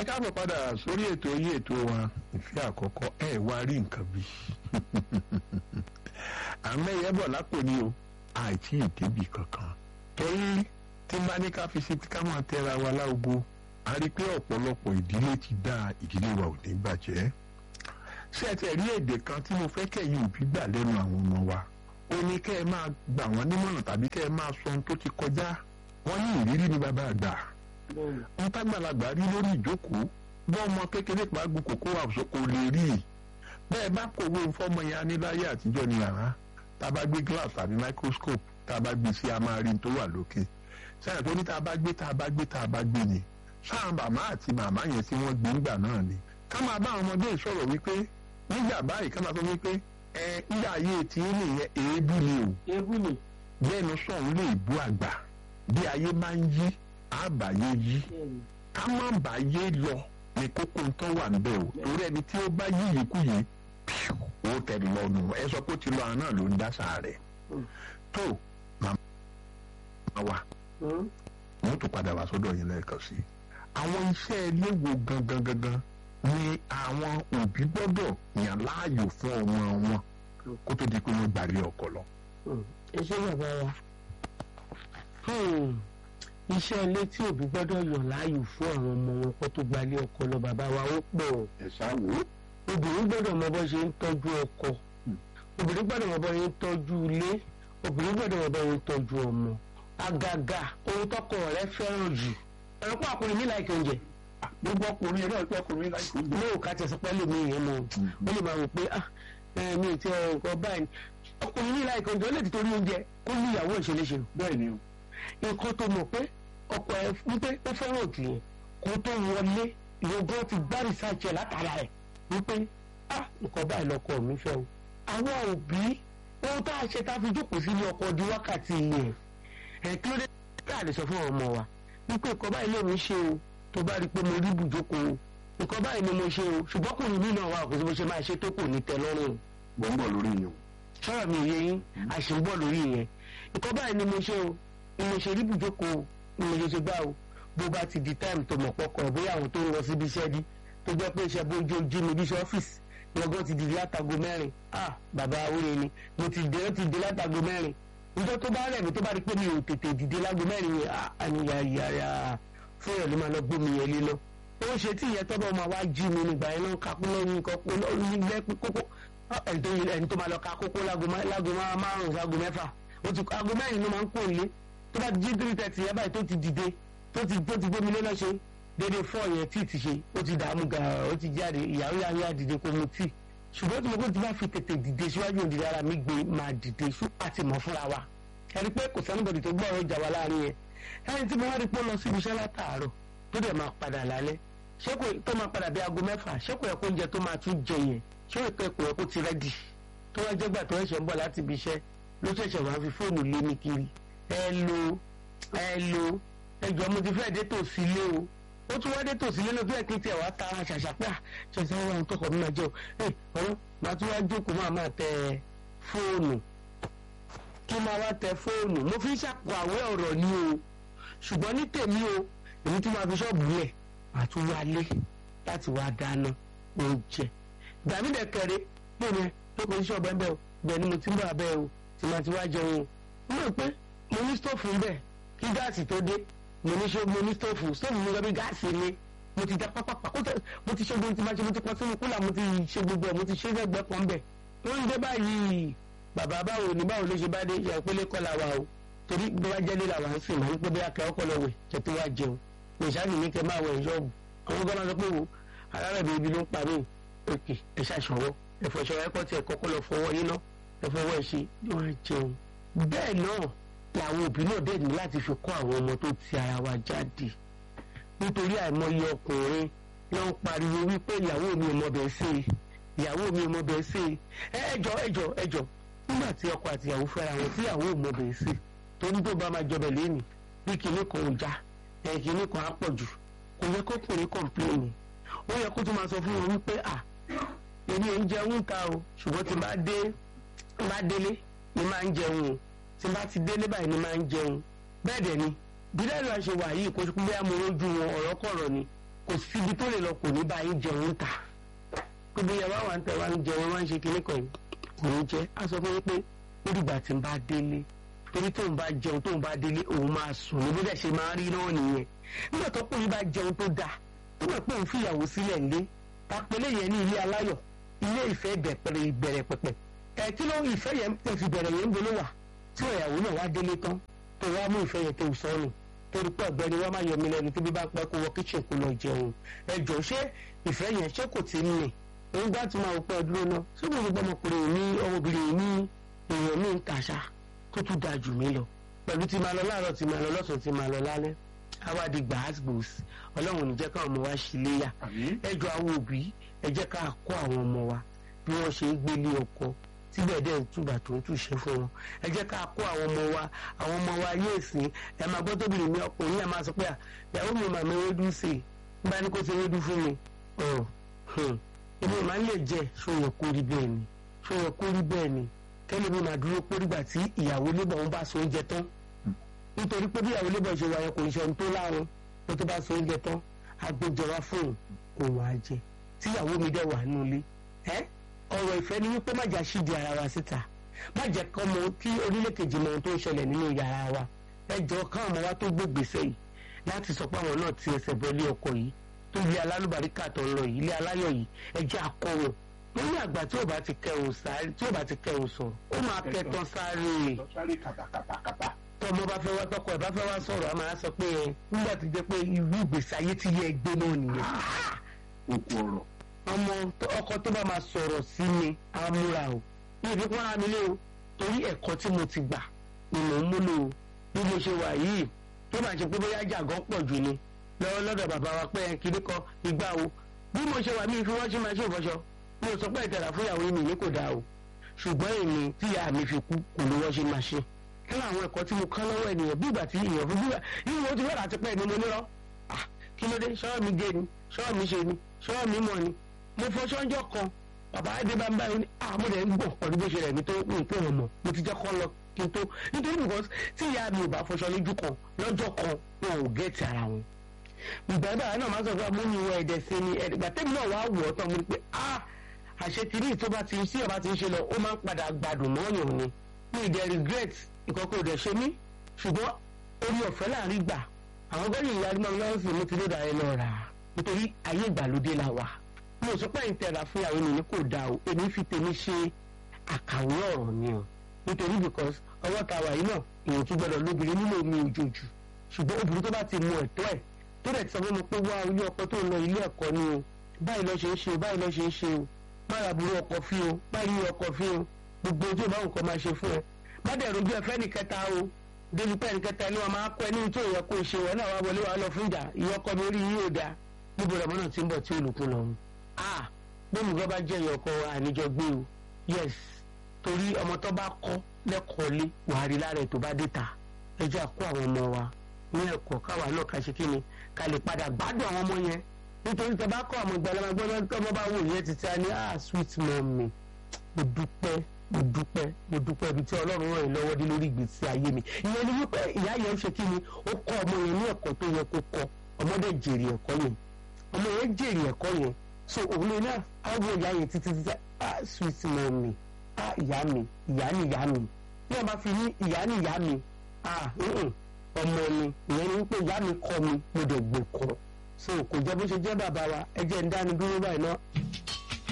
ẹ káàbọ̀ padà sórí ètò yí ètò wa ìfẹ́ àkọ́kọ́ ẹ wá rí nǹkan bí àmẹ́yẹ bọ̀ lápò ni o àìtí ìdébì kankan torí tí n bá ní ká fi sí ká máa tẹra wa láago a rí i pé ọ̀pọ̀lọpọ̀ ìdílé ti dá ìdílé wa ò ní bàjẹ́ ṣé ẹ tẹ̀ rí èdè kan tí mo fẹ́ kẹ́yìn òbí gbà lẹ́nu àwọn ọmọ wa ó ní kẹ́ ẹ máa gbà wọ́n nímọ̀ràn tàbí kẹ́ ẹ máa sọ ohun tó ti kọjá wọ́n ní ìrírí ní bàbá àgbà ń tágbàlagbà rí lórí ìjókòó bọ́ ọmọ kékeré pa gbogbo kókó àwùjọ kò lè rí i bẹ́ẹ̀ bá kòwé fọ́mọ yẹn aníláyé àtijọ́ ni yàrá tá a bá gbé glass tàbí microscope tá a bá gbé sí a máa rí n tó wà lókè sẹ́yìn tó ní tá a bá gbé tá a bá gbé tá a bá gbé ni sáà màmá àti màmá yẹn tí wọ́n gbé ńgbà náà ni ká máa bá àwọn ọmọdé sọ̀rọ̀ wípé nígbà báyìí ká máa sọ wípé ẹ nígbà ayé tí nìyẹn èébú ni o ewu ni bẹ́ẹ̀ni sọ̀rọ̀ lè bú àgbà bí ayé máa ń yí àbáyé yí ká má bàyé lọ ní kókó tó wà níbẹ̀ o torí ẹni tí ó bá yí yìí kú yìí ó tẹ̀lé lọ́nu ẹ sọ pé ó ti lọ àná ló ń dáṣà rẹ̀ tó màmá wa wọ́n tún padà wá sọ́dọ̀ yín lẹ́ẹ̀kan sí i àwọn iṣẹ́ ilé wo gangan gangan ni àwọn òbí gbọ́dọ̀ yàn láàyò fún ọmọ wọn kó tó di pé wọ́n gbàlé ọkọ lọ. ẹ ṣe bàbá wa iṣẹ́ ilé tí òbí gbọ́dọ̀ yàn láàyò fún àwọn ọmọ wọn kó tó gbalé ọkọ lọ bàbá wa ó pọ̀ ẹ ṣáwó. obìnrin gbọ́dọ̀ mọ bó ṣe ń tọ́jú ọkọ obìnrin gbọ́dọ̀ mọ bó ṣe ń tọ́jú ilé obìnrin gbọ́dọ̀ mọ bó ṣe ń tọ́jú ọmọ àgàgà ohun tọkọ rẹ̀ fẹ́ràn jù ẹ̀rọ pọ̀ àkùnrin mi láìkẹ́ oúnjẹ gbogbo ọkùnrin ẹ̀rọ ìpẹ́ ọkùnrin láìpẹ́ oúnjẹ. ní òkà tẹ̀sán pẹ́lú mi yẹn mọ̀ ó lè máa wò pé ah ẹ mi ì tí ẹ nǹkan báyìí ọkùnrin ní láìka oúnjẹ ó lè ti torí oúnjẹ kó ní ìyàwó ìṣeléṣe bẹ́ẹ̀ ni o. nǹkan tó mọ̀ pé ọkọ ẹ wípé ó fẹ́ràn òtù yẹn kó tó wọlé ìyógún ti gbá rìsáàjì ẹ̀ látara ẹ̀ wípé ah nǹkan báyìí lọkọ mi fẹ́ o. àwọn òbí ohun tá a ṣe tá a fi jókòó sílé ọkọ di wákàtí yẹn ẹ̀ kí ló dé tá a lè sọ fún ọmọ wa wípé nǹkan báyìí lè mi ṣe o tó bá rí i pé mo rí ibùjókòó nǹkan báyìí ni mo ṣe o ṣùgbọ́n kò ní mí náà wà kó sí bó ṣe máa ṣe tó kò ní tẹ́ lọ́rùn mo ń bọ̀ lórí yín o. sọ̀rọ̀ mi yé yín àṣì ń bọ̀ lórí yẹn nǹkan báyìí ni mo ṣe o ni mo ṣe rí ibùjókòó ni mo ṣe ṣe gbá o bó bá ti di táìmù tó mọ̀ pọ̀kọ̀ bóyá àwọn tó ń lọ síbi iṣẹ́ dí tó jẹ́ pé iṣẹ́ bójú ojú mi bí iṣẹ́ ọ́fíìsì lọ́gọ́ ti dìde látago mẹ́rin ah bàbá awúre ni mo ti dé ó ti dé látago mẹ́rin níjọ́ tó bá rẹ̀ mí tó bá rí pé mi ò tètè dìde lágo mẹ́rin yẹn ah àníyá yàrá fún ẹ̀ ló máa lọ gbómi yẹn lé lọ ó ń ṣe tí ìyẹn tọ́bọ̀ máa wá jí mi nígbà yẹn náà kakú lẹ́yìn kọ́kọ́ lẹ́yìn lẹ́pẹ́ kókó ẹni tó máa lọ ka kókó lágo márùn-ún ságo mẹ́fà ó ti aago mẹ́rin ló máa ń kó ilé tó bá jí three thirty yẹn báyìí tó ti dìde tó ti tó ti gbómi lé lọ ṣe dédé four yẹn tí ti ṣe ó ti dààmú gàrà ó ti jáde ìyàwó yà yà dìde kó mu tíì ṣùgbọ́n tí mo kó ti bá fi tètè dìde síwájú òdìdí ara mi gbé máa dìde ṣú àti mọ̀ fúnra wa ẹni pé kò sẹ́nubọ̀dì tó gbọ́ ọ̀rọ̀ ìjà wa láàrin yẹn ẹni tí mo wá rí pé ó lọ síbi iṣẹ́ látàárọ̀ tó dẹ̀ máa padà lálẹ́ ṣé kò tó máa padà bí aago mẹ́fà ṣé kò yẹ kó oúnjẹ tó máa tún jẹ yẹn ṣé kò yẹ kó yẹ kó ti rẹ́dì tó wá jẹ́gbà tó ẹ̀ṣẹ̀ ń bọ̀ láti ibi iṣẹ́ ló ṣẹ̀ṣẹ̀ wá fi fóònù lé mi kiri ẹ lo ẹ lo ẹjọ́ mo ti fẹ́ dé tòsí lé o ó tún wá dé tòsí lé ló fẹ́ kí tiẹ̀ wá ta ṣàṣà pé à ṣẹ̀ṣẹ̀ wà ń tọkọ̀ mi máa jẹun ẹ ọ̀rọ̀ màá tún wá jókòó máa máa tẹ fóònù kí máa wá tẹ fóònù mo fi ń ṣàpò àwẹ́ ọ̀rọ̀ ni o ṣùgbọ́n ní tèmi o èmi tí máa fi ṣọ́ọ̀bù lẹ̀ máa tún wálé láti wá dáná oúnjẹ gbàmídẹ̀ kẹrẹ mo ní lóko iṣẹ́ ọ̀bẹ bẹ́ẹ̀ o bẹ́ẹ̀ ni mo ti ń bọ̀ abẹ́ o tí máa ti wá jẹun o mo rò pé mo ní stóòfù ń bẹ̀ kí gáàsì tó dé mo ní ṣe mo ní stóòfù stóòfù mi lọ́bí gáàsì ni mo ti da pápápá kó tẹ mo ti ṣe gbogbo tí máa ṣe mo ti pọn sínú kúlà mo ti ṣe gbogbo ẹ̀ mo ti ṣe lẹ́gbẹ̀ẹ́ kan bẹ̀ wọ́n ń dé báyìí bàbá báwo ni báwo ló ṣe bá dé ìyá ìpínlẹ̀ kọ́ la wa o torí bí wàá jẹ́ lílà wà ń sìn máa ń pẹ́ bí akẹ́ ọkọ̀ lọ wẹ̀ kẹ́ tó wá jẹun ní ìṣáàjì ní kẹ́ máa wẹ̀ ṣọ́ọ̀bù àwọn gbọ́dọ̀ sọ pé wo alárẹ̀bẹ̀ ibi ló ń pa mí òkè ẹ̀ ṣàṣọwọ́ ẹ̀ fọṣọ ẹ̀kọ́ tí ẹ̀ kọ́kọ́ lọ fọwọ́ yín ná ẹ̀ fọwọ́ ẹ̀ ṣe wọ́n á jẹun. bẹ́ẹ̀ náà làwọn òbí náà dẹ̀ ní láti fi kọ́ àwọn ọmọ tó ti ara wa jáde nítorí àìmọye ọkùnrin ló ń pariwo wípé ìyàwó mi ò mọ bẹ́ẹ̀ ṣe ìyàwó mi ò mọ bẹ́ẹ̀ ṣe ẹjọ́ ẹjọ́ ẹjọ́ nígbà tí ọkọ àti ìyàwó fẹ́ra wọn tí ìyàwó ò mọ bẹ́ẹ̀ ṣe torí tó bá máa jọbẹ̀ lẹ́nu bí kinní kan ò já ẹ̀ kinní kan á pọ̀ jù kò yẹ kó kùnrin kọ̀ǹpléènì ó yẹ kó tún máa sọ fún wọn wípé à èmi ò ń jẹun ta o ṣùgbọ́n tí bá dé bá délé ni máa ń jẹun o tí bá ti délé báyìí ni máa ń jẹun bẹ́ẹ̀ dẹ̀ ni bí dáàbò àṣẹ wà yìí kó bí amúrójú wọn ọ̀rọ̀ kọ̀rọ̀ ni kò síbi tó lè lọ kò ní bá yín jẹun ta gbogbo ìyàwó àwọn àǹtẹ̀ wa ń jẹun wá ń ṣe kinní kan yìí kò ní jẹ́ á sọ fún yín pé ó dìgbà tí ń bá délé torí tóun bá jẹun tóun bá délé òun máa sùn ní bó dẹ̀ ṣe máa rí náà nìyẹn nígbà tó kùnrin bá jẹun tó dáa tó mọ̀ pé òun fìyàwó sílẹ̀ ńlé tapẹ̀lẹ̀ yẹn ní ilé aláyọ̀ ilé ìfẹ́ ìbẹ̀rẹ̀ ìbẹ̀rẹ̀ pẹ̀pẹ̀ ẹ̀ kí ló ìfẹ́ yẹn tó fi bẹ̀rẹ̀ yẹn ń bolo wà tí ìyàwó náà wá délé tán tó wá mú ìfẹ́ yẹn tó sọ́nù torí pé ọ̀gbẹ́ni wá máa yọ mí lẹ́nu tí bí bá pẹ́ kó wọ kíchìn kó lọ jẹun ẹ jọ ṣé ìfẹ́ yẹn ṣé kò tí ń nì òun gbá tí máa pẹ́ dúró náà ṣé mo gbọ́ ọmọkùnrin ní ọmọbìnrin ní èèyàn mi ń tàṣà tó tún da jù mí lọ pẹ̀lú tí máa lọ láàárọ̀ tí máa lọ lọ́sàn-án tí máa lọ lálẹ́ àwádìí gbàásgbòs ọlọ́run ní jẹ́ káwọn ọmọ wa ṣì léyà ẹ jọ àwọn òbí ẹ jẹ́ ká kó àwọn ọmọ wa bí wọ́n ṣe ń gbélé ọkọ síbẹ̀ dẹ̀ ń túbà tó ń túṣe fún wọn ẹ jẹ́ ká kó àwọn ọmọ wa àwọn ọmọ wa yé èsì ẹ máa gbọ́ tóbi ní ọkùnrin ẹ máa sọ pé ìyàwó mi màmá ewédú sí i bá ní kó ṣe ewédú fún mi èmi máa ń lè jẹ ṣòyẹ kó rí bẹ́ẹ̀ ni ṣòyẹ kó rí bẹ́ẹ̀ ni kẹ́lẹ́ mi máa dúró pé nígbà tí ìyàwó lébọ̀ ń bá so oúnjẹ tán nítorí pé bí ìyàwó lébọ̀ ṣe wáyé kò ń ṣe ohun tó láàrún tó tó bá so oúnjẹ tán agbẹjọba fóun òun á jẹ tí ìyàwó mi dẹ̀ wà nínú ilé ẹ́ ọ̀rọ̀ ìfẹ́ ni wípé má jà ṣídìí ara wa síta má jẹ́ kọ́ mọ kí onílé kejì mọ ohun tó ń ṣẹlẹ̀ nínú yàrá wa ẹ jọ káwọn ọmọ wa tó gbé gbèsè yìí láti sọ pé àwọn náà ti ẹsẹ̀ bọ́ ilé ọkọ yìí tó ilé alálùbáríkà tó ń lọ yìí ilé aláyọ̀ yìí ẹ jẹ́ akọ wọn lórí àgbà tí ò bá ti kẹrùn sáré tí ò bá ti kẹrùn sọ ó máa kẹtàn sáré tọmọ bá fẹ́ wá tọkọ ẹ̀ bá fẹ́ wá sọ̀rọ̀ a máa sọ pé ẹ nígbà tó jẹ́ pé irú ìgbésí ayé ti yẹ ẹgbẹ́ náà nìyẹn. òkú ọ̀rọ̀ ọmọ ọkọ tó bá máa sọ̀rọ̀ sí mi amúra o ní ìfi pọ́n ara mi lé o torí ẹ̀kọ́ tí mo ti gbà ni mò ń múlò o bí mo ṣe wà yìí tó máa ṣe pé bóyá jàgán pọ̀ jù ni lọ́wọ́ lọ́dọ̀ bàbá wa pé kiri kọ ìgbà o bí mo ṣe wà mí fi wọ́n ṣe máa ṣe ìfọṣọ mi ò sọ pé ìtẹ̀lá fún ìyàwó mi ní kò dáa o ṣùgbọ́n èmi tí ìyá mi fi kú kò ló wọ́n ṣe máa ṣe kí ló àwọn ẹ̀kọ́ tí mo kọ́ lọ́wọ́ ènìyàn bí ìgbà tí èèyàn fún bíbà yìí wọ́n ti wọ́n àti pẹ́ ni mo nírọ́ kí ló dé ṣọ́ọ́ mi gé ni ṣọ́ọ́ mi ṣe ni ṣọ́ọ́ mi mọ̀ ni mo fọṣọ ọjọ́ kan bàbá adé bá ń báyìí ní àmọ́ rẹ̀ ń gbọ̀ pẹ̀lú bó ṣe rẹ̀ mi tó ń pè wọ́n mọ̀ mo ti jẹ́ kọ́ lọ kí n tó nítorí because tí ìyá mi ò bá fọṣọ lójú kan lọ́jọ́ kan wọn ò gẹ́ẹ̀tì ara wọn. ìgbà bàbá náà máa sọ fún amúni ìwọ ẹ̀dẹ̀ sí ni ẹ̀dẹ̀gbà tẹ́mi náà wàá wọ̀ ọ́ tán mo ní pé ah àṣetìrí tó bá ti sí ọba ti ń ṣe lọ ó máa ń padà gbádùn mọ́yàn ni mi ì dẹ̀ regret ìkọ̀kọ̀ ò dẹ̀ ṣe mí ṣùgbọ́n orí ọ̀fẹ́ láàrin gbà àwọn gbọ́dọ̀ ìyá arímọ̀ lọ́wọ́ sí mo ti lóda ẹ lọ rà nítorí ayé ìgbàlódé la wà mo sọ pé ìtẹ̀ra fún ìyàwó mi ní kò dáa o èmi fi tèmi ṣe àkàwé ọ̀rọ̀ ni o nítorí because ọwọ́ ta wà yìí náà èèyàn tún gbọdọ̀ lóbìnrin nílò omi òjòjù ṣùgbọ́n obìnrin tó bá ti mọ ẹ̀tọ́ ẹ̀ tó dẹ̀ ti sọ fún mi pé wá ilé ọkọ tó ń lọ ilé ẹ̀kọ́ ni o báyìí lọ́ ṣe ń ṣe o báyìí lọ́ ṣe ń ṣe o má ra burú ọkọ̀ fi o má rí ọkọ̀ fi o gbogbo ojú ìbáwò kan máa ṣe fún ẹ má dẹ̀ rojú ẹ̀fẹ́ ní kẹta o débi pẹ́ ní kẹta ni wọ́n máa kọ́ ẹ ní tó yẹ kó ṣe wọn náà wá wọlé wa lọ fún ìjà ìyọkọ mi orí yìí ò dáa níbo lọ́mọ náà ti ń bọ̀ tí olùkún lọ́run ah gbẹ̀mùgọ́ bá jẹ́ ìyọkọ àníjọ gbé o yes torí ọmọ tó bá kọ́ lẹ́kọ̀ọ́ lé wàá rí lára ẹ̀ tó bá dé ta ẹ jẹ́ àkó àwọn ọmọ wa ní ẹ̀kọ́ káwa náà ká ṣe kí ni ká lè padà gbádùn àwọn ọmọ yẹn nítorí tó bá kọ́ àwọn ìgbàlẹ́ máa gbọ́dọ̀ tó ọmọ bá wò yẹn ti ta ni ah sweet mommy mo dúpẹ́ mo dúpẹ́ mo dúpẹ́ ibi tí ọlọ́run ràn yín lọ́wọ́ dé lórí ìgbésí ayé mi ìyẹn ni wípé ìyá yẹn ń ṣe kí ni ó kọ́ ọmọ yẹn ní ẹ̀kọ́ tó yẹ kó kọ́ ọmọdé jèrè ẹ̀kọ́ yẹn ọmọ yẹn jèrè ẹ̀kọ́ yẹn so òun lè náà á wo ìyá yẹn títí títí ah sweet mommy ah ìyá mi ìyá ni ìyá mi bí wọn bá fi ní ìyá ni ìyá mi ah ọmọ mi ìyẹn ni wípé ìyá mi kọ́ mi mo dẹ̀ gbò kọ́ so kò jẹ́ bó ṣe jẹ́ bàbá wa ẹ jẹ́ ń dáni dúró báyìí náà